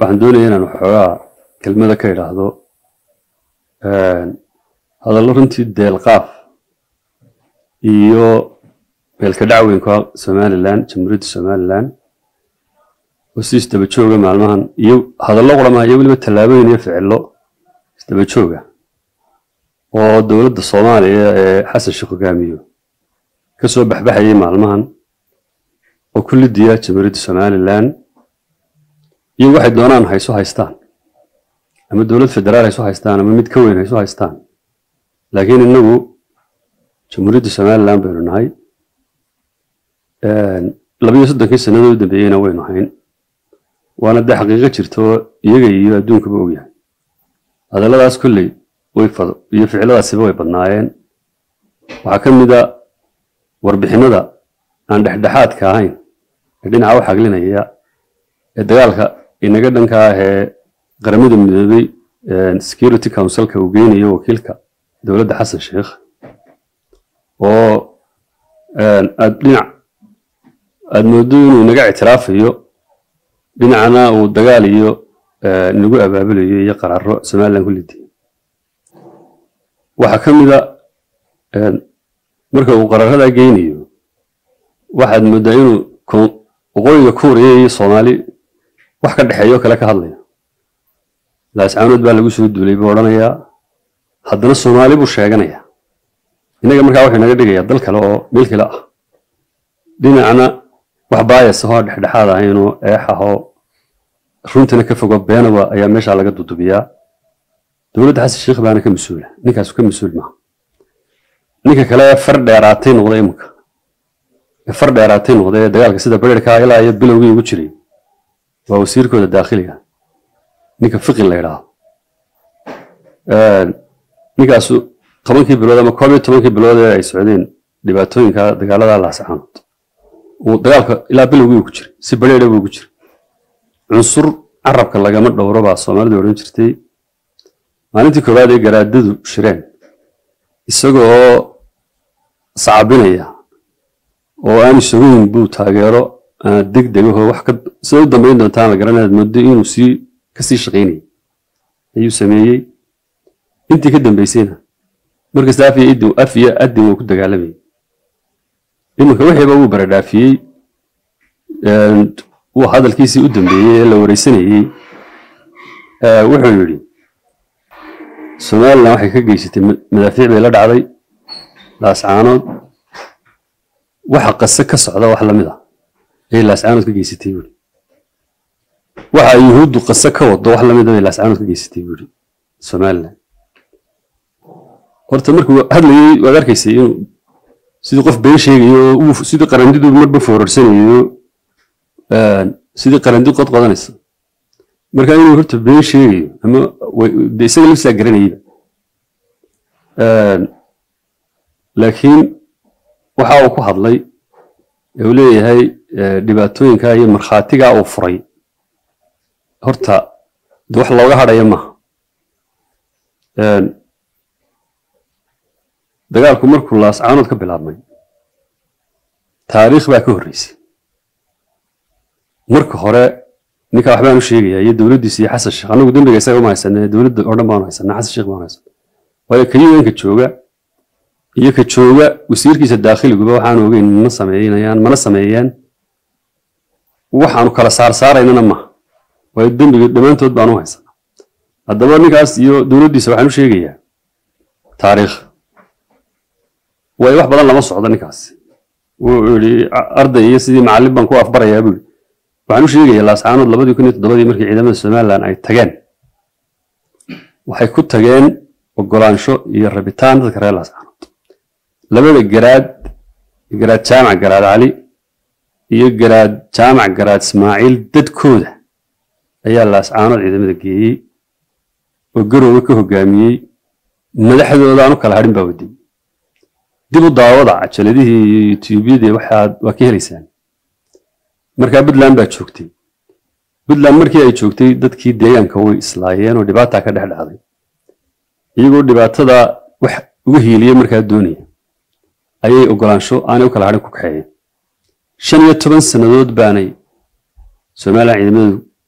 waxaan doonaya inaan waxoogaa kelmada ka idhaahdo hadallo runtii deelqaaf iyo meelka dhacweynka somalilan jamhuuriyadda somalilan oo si isdaba jooga maalmahan iyo hadallo quramaha iyo weliba tallaabooyin iyo ficillo isdaba jooga oo dowladda soomaaliya ee xasan sheekh hogaamiyo ka soo baxbaxayay maalmahan oo ku lidiya jamhuuriyadda somalilan iyo waxay doonaan hayso haystaan ama dowlad federaal hayso haystaan ama mid ka weyn hayso haystaan laakiin innagu jamhuuriyadda somalilan baynu nahay labiyo soddonkii sannadood u dambeeyeyna waynu hayn waana dee xaqiiqo jirto iyaga iyo adduunkaba ogyahay hadalladaas kolley way iyo ficiladaasiba way badnaayeen waxaa ka mid a warbixinada aan dhexdhexaadka ahayn ee dhinaca u xaglinaya ee dagaalka inaga dhanka ah ee qaramada midoobay security councilka uu geynayo wakiilka dowladda xasan sheekh oo aad dhinac aada moodo inuu inaga ictiraafayo dhinacna uu dagaal iyo inagu abaabulayo iyo qaraaro somalilan ku lidiya waxaa ka mid a marka uu qaraaradaa geynayo waxaad mooddaa inuu waqooyiga kuuriya iyo soomaali wax ka dhexeeyo kale ka hadlaya laascaanood baa lagu soo duulay buu odhanayaa haddana soomaali buu sheeganaya innaga markaa wuxuu inaga dhigayaa dal kale oo meel kale ah dhinacna wax baayas ahoo dhexdhexaad ahaynoo eex ahoo runtana ka fogo beenaba ayaa meeshaa laga dudubiyaa dowladda xasan sheekh baana ka mas-uula ninkaasu ka mas-uul maaha ninka kale far dheeraatay noqda iminka ee far dheeraatay noqda ee dagaalka sida bareerkaa ilaa iyo bilowgii ugu jiray waa wasiirkooda daakhiliga ninka fiqi la yidhaahdo ninkaasu tobankii bilood ama koob iyo tobankii bilood ee ay socdeen dhibaatooyinka dagaalada laascaanood uu dagaalka ilaa bilowgii ugu jiray si bareera buu ugu jiray cunsur carabka lagama dhowro baa soomaalidu odhan jirtay maalintii koowaad ee garaadadu shireen isagoo sacabinaya oo aan isagoyn buu taageero deg degaho wax ka sida u dambayn doontaan la garanaad moodo inuu sii ka sii shaqaynayay ayuu sameeyey intii ka dambaysayna markasta af iyo idin af iyo adin wuu ku dagaalamayay iminka wixiiba wuu baradhaafiyey wuu hadalkiisii u dambeeyey ee la wareysanayey wuxuu yidhi somalilan waxay ka geysatay madaafiic bay la dhacday laascaanood waxa qase ka socda wax lamid ah ayay laascaanood ka geysatay buuri waxa yuhuuddu qase ka wado wax lamid ah bay laascaanood ka geysatay buuri somalilan horta markuu hadlayey waad arkaysay inuu sidii qof been sheegayo oo sidii qarandidu marba foorarsanayo sidii qarandi qod qodanaysa marka inuu horta been sheegayo ama de isaga laftisaa garanayaba laakiin waxa uu ku hadlay ee uu leeyahay dhibaatooyinka iyo markhaatigaa uu furay horta de wax looga hadhaya maaha dagaalku markuu laascaanood ka bilaabmay taariikh baa ka horreysay marka hore ninka waxbaan u sheegayaa iyo dowladdiisa iyo xasan sheekh anagu dembiga isaga uma haysanee dowladda oo dhan baanu haysanaa xasan sheekh baanu haysanaa waayo ka un-ka jooga iyo ka jooga wasiirkiisa daakhiliguba waxaanu ogeyn ma sameynayaan mana sameeyeen waxaanu kala saarsaaraynana maaha waayo dembiga dhammaantood baanu haysanaa haddaba ninkaas iyo dowladdiisa waxaan u sheegayaa taariikh waayo wax badan lama socdo ninkaas wuxuu yidhi arday iyo sidii macallin baan ku afbarayaa buu yidhi waxaan u sheegayaa laascaanood labadii kun iyo toddobadii markii ciidamada somalilan ay tageen waxay ku tageen ogolaansho iyo rabitaan dadka reer laascaanood labada garaad garaad jaamac garaad cali iyo garaad jaamac garaad ismaaciil dadkooda ayaa laascaanood ciidamada geeyey oo garoowe ka hogaamiyey madaxdooda aan u kala hadhin baa waday dib u daawada cajaladihii iyo yutuubyadii waxaad waa ka helaysaan markaa puntland baa joogtay puntland markii ay joogtay dadkii deegaanka way islaayeen oo dhibaataa ka dhex dhacday iyagoo dhibaatada wax uga hiiliya markaa doonaya ayay ogolaansho aanay u kala hadhin ku kaxeeyeen shan iyo toban sannadood baanay somalilan ciidamadu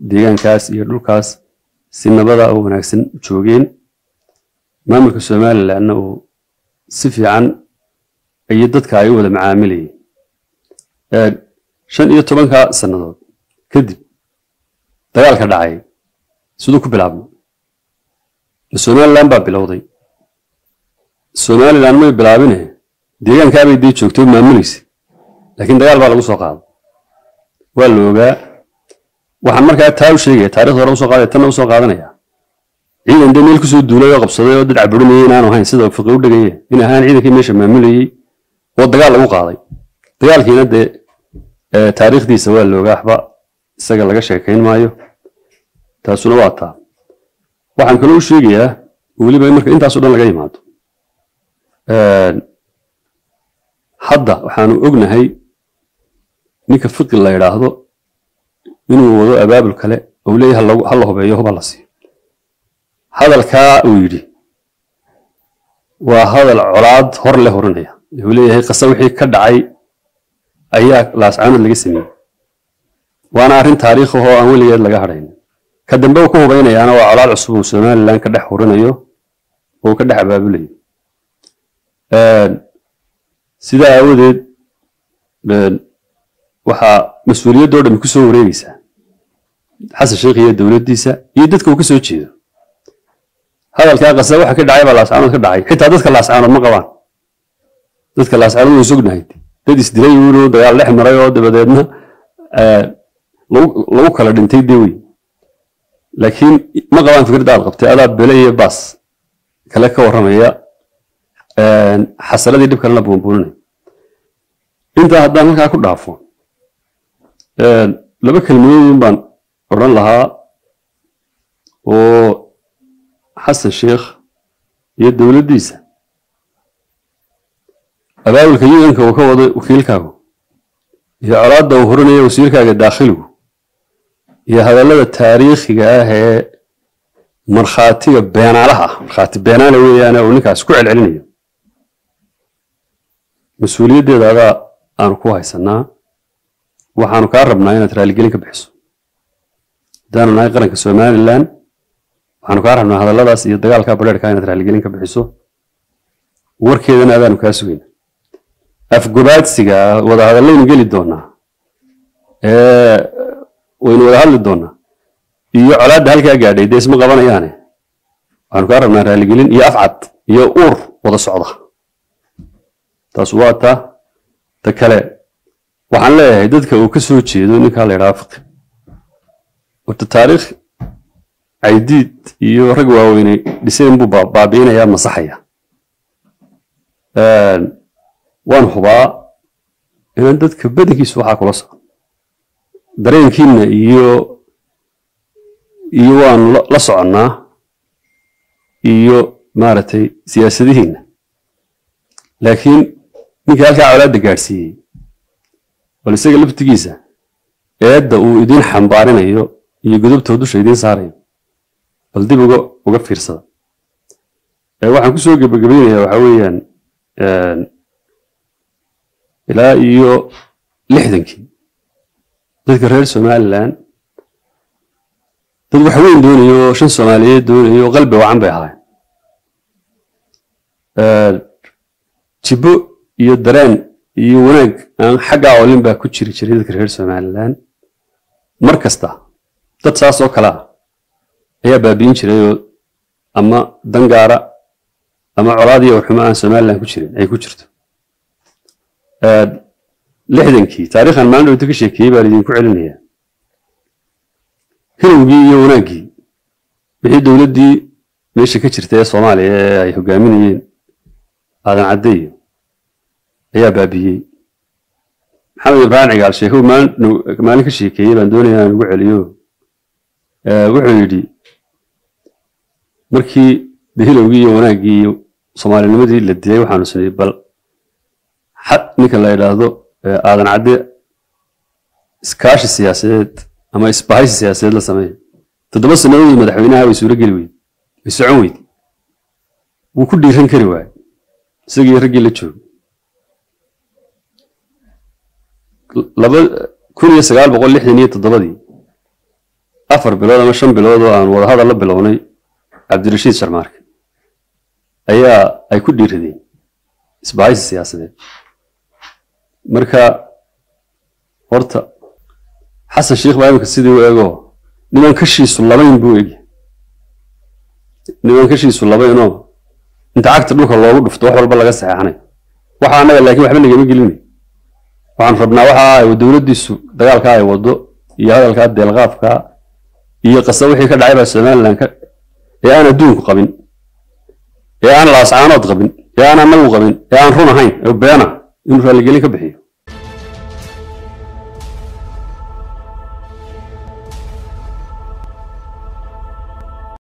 deegaankaas iyo dhulkaas si nabada oo wanaagsan u joogeen maamulka somalilandna uu si fiican iyo dadka ay u wada macaamilayeen shan iyo tobanka sannadood kadib dagaalka dhacay siduu ku bilaabmay somaliland baa bilowday somaliland may bilaabine deegaankaabay dee joogtay oo maamulaysa laakiin dagaal baa lagu soo qaaday waa la ogaa waxaan markaa taa u sheegaya taarikhda hore usoo qaadaya tanna usoo qaadanaya ciidan dee meel kusoo duulay oo qabsaday oo dad caburinayay inaanu ahayn sida fiqi u dhagaye in ahaan ciidankii meesha maamulayey oo dagaal lagu qaaday dagaalkiina dee taariikhdiisa waa la ogaa waxba isaga laga sheekayn maayo taasuna waa taa waxaan kaloo u sheegayaa weliba marka intaasoo dhan laga yimaado hadda waxaanu ognahay ninka fiqi la yidhaahdo inuu wado abaabul kale ou leeyahay ha la hubeeyo hub ha la siiyo hadalkaa uu yidhi waa hadal colaad hor le horinaya uu leeyahay qasa wixii ka dhacay ayaa laascaanood laga sameeyey waana arrin taariikh ahoo aan weligeed laga hadhayn ka dambe uu ku hubaynayaana waa colaad cusub uu somaliland ka dhex horinayo oo ka dhex abaabulayo sidaa aawadeed waxaa mas-uuliyaddoo dhami ku soo wareegaysaa xasan sheekh iyo dowladdiisa iyo dadka uu ka soo jeedo hadalkaa qasa waxa ka dhacay baa laascaanood ka dhacay xitaa dadka laascaanood ma qabaan dadka laascaanood way sognahay dad isdilay uunoo dagaal dhex maray oo dabadeedna lagu kala dhintay dee wey laakiin ma qabaan fikradda aad qabtay adaa bele iyo baas kale ka warramaya xasaladii dhib kalena buunbuuninay intaa haddaan halkaa ku dhaafo laba kelmadoodin baan odhan lahaa oo xasan sheekh iyo dowladdiisa abaabulka yudanka uu ka wado wakiilkaagu iyo colaadda uu horinaya wasiirkaaga daakhiligu iyo hadallada taariikhiga ah ee markhaatiga beenaalaha ah markhaati beenaale weeyaane uu ninkaas ku celcelinayo mas-uuliyaddeeda adaa aanu ku haysanaa waxaanu kaa rabnaa inaad raaligelin ka bixiso haddaanu nahay qaranka somaliland waxaanu kaa rabnaa hadalladaas iyo dagaalka bareerka inaad raaligelin ka bixiso warkeedana adaanu kaa sugayna afgobaadsiga wada hadallaynu geli doonaa waynu wada hadli doonaa iyo colaadda halkaa gaadhay dee isma qabanayaane waxaanu kaa rabnaa raaligelin iyo afcad iyo uur wada socda taas waa ta ta kale waxaan leeyahay dadka uu ka soo jeedo ninkaa la ydhaha fiqi horta taariikh caydiid iyo rag waaweynay dhiseen buu baabi'inayaa masaxaya waan hubaa inaan dadka badankiisu waxaa kula socon dareenkiinna iyo iyo waanu la soconnaa iyo maaragtay siyaasadihiinna laakiin ninka halkaa colaadda gaadhsiiyey bal isaga laftigiisa eedda uu idiin xambaarinayo iyo godobtoo dusha idiin saarayo bal dib uga uga fiirsada waxaan kusoo gebagabaynayaa waxaa weeyaan ilaa iyo lixdankii dadka reer somaliland dad wax weyn doonayo oo shan soomaaliyeed doonayo oo qalbi wacan bay ahaayeen jibbo iyo dareen iyo wanaag aan xaggaa olin baa ku jiri jiray dadka reer somaliland mar kasta dad saas oo kale ah ayaa baabi'in jirayoo ama dangaara ama colaad iyo waxumo aan somaliland ku jirin ay ku jirto lixdankii taariikhan maalin dhowta ka sheekeeyey baan idinku celinayaa hilowgii iyo wanaaggii wixii dowladdii meesha ka jirta ee soomaaliya ee ay hogaaminayeen aadan caddeeyo ayaa baabiiyey maxamed ibraahim cigaal sheekow maalin ka sheekeeyey baan doonaya inaan ugu celiyo wuxuu yidhi markii de hilowgii iyo wanaaggii iyo soomaalinimadii la dilay waxaanu sinay bal ninka la yidhaahdo aadan cadde iskaashi siyaasadeed ama isbahaysi siyaasadeed la sameeya toddoba sannadoodii madaxweynaha way suuro geli weyde way socon weyde wuu ku dhiiran kari waaye isagii raggii la joogo laba kun iyo sagaal boqol lixdan iyo toddobadii afar bilood ama shan bilood oo aan wadahadal la bilownay cabdirashiid sharmaarke ayaa ay ku dhiiradeen isbahaysi siyaasadeed marka horta xasan sheikh baa imika sidii u eego niman kashiisu labayn buu egi niman kashiisu labaynoo inta cagta dhulka loogu dhufto wax walba laga saxeexanay waxa annaga laakiin waxba nagama gelinay waxaan rabnaa waxa ay dowladdiisu dagaalkaa ay wado iyo hadalkaa deelqaafkaa iyo qasa wixii ka dhacay baa somalilan ka ee aan adduunku qabin ee aan laascaanood qabin ee aan anagu qabin ee aan run ahayn oo beena inuu raalligelin ka bixiyo